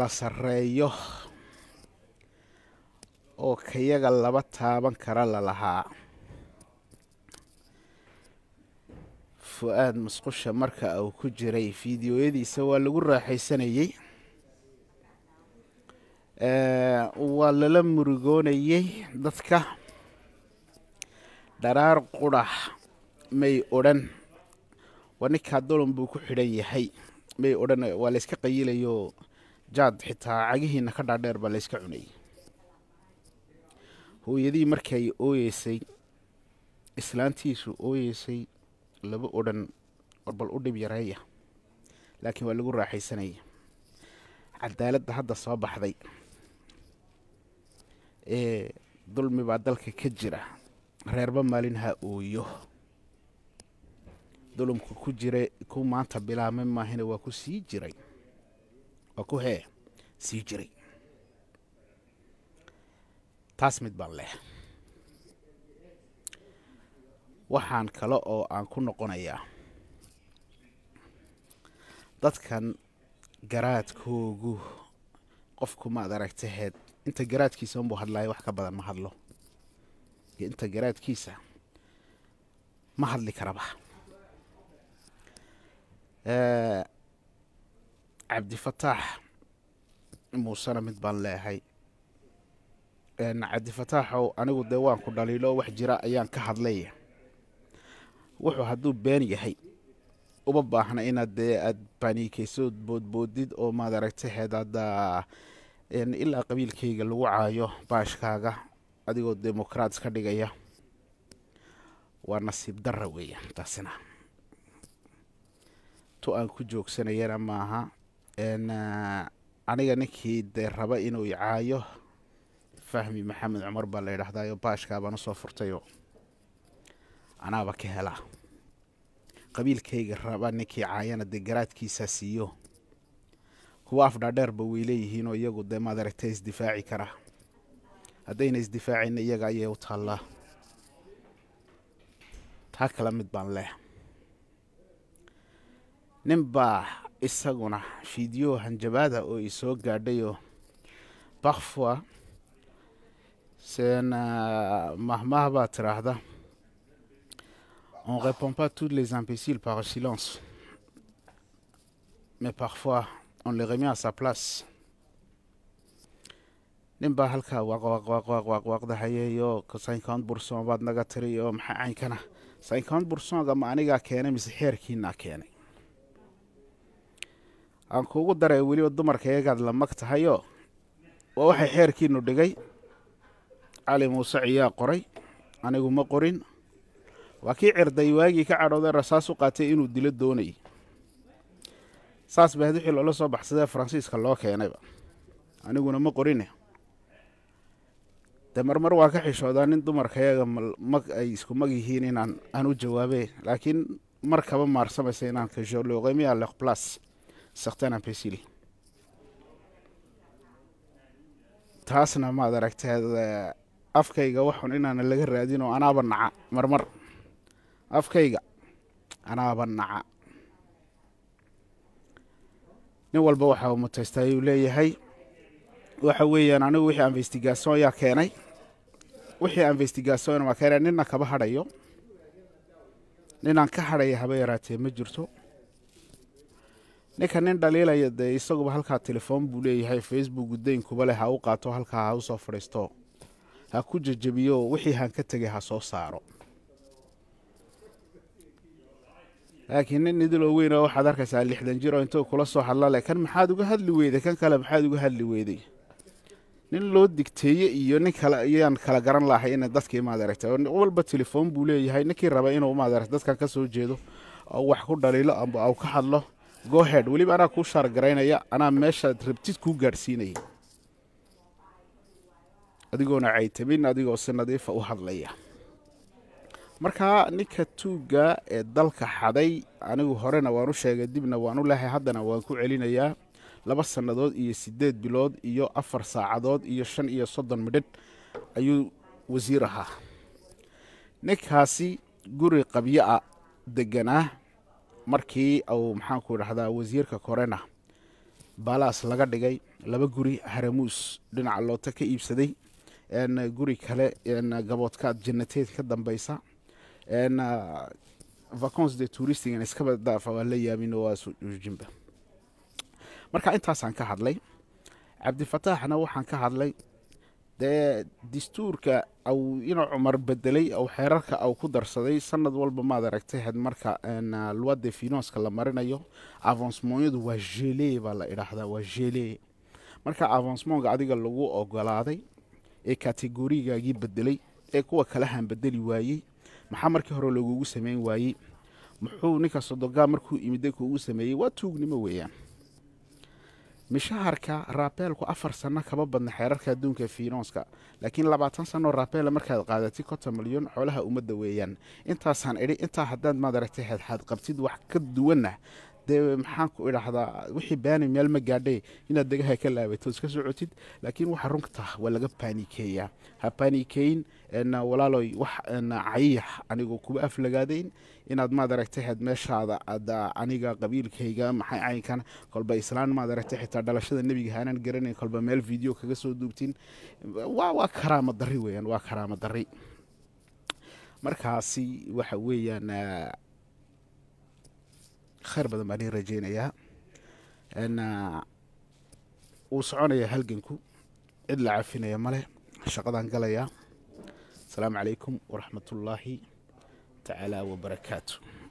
kala sarreeyo oo kayaga laba taaban kara lalahaa fu-aad musqusha marka uu ku jiray fideoyadiisa waa lagu raaxaysanayey waa lala murugoonayey dadka dharaar qudhax may odhan waa ninkaa dolon buu ku xidhan yahay may odhan waa la yska qayilayoo jaad xitaa cagihiina ka dhaadheer baa la yska cunayay hooyadii markay ooyeysay islaantiisu ooyeysay laba odhan warbal u dhib yareeya laakiin waa lagu raaxaysanaya cadaaladda hadda soo baxday ee dulmi baa dalka ka jira reerba maalin ha ooyo dulumka ku jira ku maanta bilaabmay maahina waa ku sii jiray waa ku hee sii jiray taas mid baan leh waxaan kale oo aan ku noqonayaa dadkan garaadkoogu qofku maad aragtaheed inta garaadkiisa unbuu hadlaayo wax ka badan ma hadlo iyo inta garaadkiisa ma hadli karaba cabdifataax muusena mid baan leehay cabdifataaxow anigu dee waan ku dhaliilo wax jira ayaan ka hadlay wuxuu hadduu been yahay uma baahna inaad dee aad baniikeysood boodboodid oo maad aragtaheed hadda ilaa qabiilkayga lagu caayo baashkaaga adigoo demokraat iska dhigaya waa nasiib darra weeyaan taasina tu aan ku joogsanayana maaha aniga ninkii dee raba inuu icaayo fahmi maxamed cumar baa la yidhahdaayo baashkaa baan usoo furtayoo anaaba ka helaa qabiilkayga raba ninkii caayana dee garaadkiisaa siiyo kuwa afdhaadheerba way leeyihiinoo iyagu dee maad aragta isdifaaci karaa haddayna isdifaacayna iyaga ayay u taallaa taa kale mid baan leh nin baa isaguna fiideo hanjabaada oo i soo gaadhayoo bakfua sen mahmah baa tiraahda on répond pas tous les imbéciles par silence mais parfois on les remet à sa place nin baa halkaa waaqwaaqwaaqwaaqwaaqdahayeyo cinquante bourcent baad naga tiri oo maxaa caynkana cinquante bourcentga ma anigaa keenay mise xeerkiinaa keenay aan kuugu daray weliba dumarka iyagaad la mag tahayoo waa waxay xeerkiinu dhigay cali muuse ciyaa qoray anigu ma qorin waa kii cirday waagii ka cadhooday rasaas u qaatay inuu dilo doonayay saas ba had wixii loola soo baxsadee faransiiska loo keenayba aniguna ma qorine dee marmar waa ka xishoodaa nin dumarka yaga mag ay isku mag yihiin inaan aan u jawaabe laakiin mar kaba maarsamaysa inaan kasho loqemia leq plus certain ampesili taasna maad aragteed afkayga waxun inaana laga raadin oo anaaba naca marmar afkayga anaaba naca nin walba waxa uu mutaystay ayuu leeyahay waxa weeyaan anigu wixii investigason yaa keenay wixii investigason waa keenay nina kaba hadhayo ninaan ka hadhaya haba yaraatee ma jirto ninka nin dhaliilaya dee isaguba halkaa telefoon buu leeyahay facebook daynkuba leh ha u qaato halkaa ha usoo fadhiisto ha ku jejebiyo wixii haan ka tegay ha soo saaro laakiin nin idiloo weyn oo waxaad arkaysaa lixdan jir oo intuu kula soo hadla leh kan maxaad uga hadli weyday kan kale maxaad uga hadli weyday nin loo digteeye iyo nin kale ayaan kala garan lahay ina dadkii maad aragtay walba telefoon buu leeyahay ninkii raba inuu maad aragta dadkan ka soo jeedo oo wax ku dhaliilo amba au ka hadlo gohead weliba anaa kuu shaargaraynaya anaa meeshaad rabtid kuu gaadhsiinaya adigoona caytamin adigoo si nadiifa u hadlaya markaa ninka tuugga ee dalka xaday anigu horena waan u sheegay dibna waan u lehay haddana waan ku celinayaa laba sannadood iyo siddeed bilood iyo afar saacadood iyo shan iyo soddon midhidh ayuu wasiir ahaa ninkaasi guri qabyo a deganaa markii uu maxaanku idhahdaa wasiirka korena baalaas laga dhigay laba guri haramuus dhinaca loota ka iibsaday guri kale gaboodkaad jannateed ka dambeysa vacons de touristigan iskaba daafa waa la yaabin waa suujinba marka intaasaan ka hadlay cabdifataaxna waxaan ka hadlay dee dastuurka au inuu cumar bedelay ou xeerarka au ku darsaday sanad walba maad aragtay had marka loi de finanska la marinayo avancemonyadu waa gele baa la idhaahdaa waa gele marka avancemonka adiga lagu ogolaaday ee kategorigaagii bedelay ee kuwa kalahan bedeli waayey maxaa markii hore lagugu sameyn waayey muxuu ninka sodogaa markuu imida kuugu sameeyey waa tuugnimo weeyaan mishaharka raabeelku afar sano kama badna xeerarka adduunka finanska laakiin labaatan sanoo raabeela markaad qaadatay konton milyan xoolaha ummadda weeyaan intaasaan idhi intaa haddaad maad aragtay xadxaad qabtid wax ka duwanna dee maxaan ku idhaahdaa wixii baani meel ma gaadhay inaad degaha ka laabato iska socotid laakiin waxa runta waa laga baanikeeyaa ha baanikeyn walaaloy wax cayiix anigu kuba aflagaadayn inaad maad aragtay had meeshaada ada aniga qabiilkayga maxay caynkan kolba islaan maad aragtay xitaa dhalashada nebiga haanaan garanayn kolba meel video kaga soo duubtin waa waa karaama dari weeyaan waa karaama dari markaasi waxa weeyaan khayr badan baan ii rajeynayaa wuu soconayaa halganku cid la cafinaya male shaqadaan galayaa asalaamu calaykum waraxmat ullaahi tacaala wabarakaatu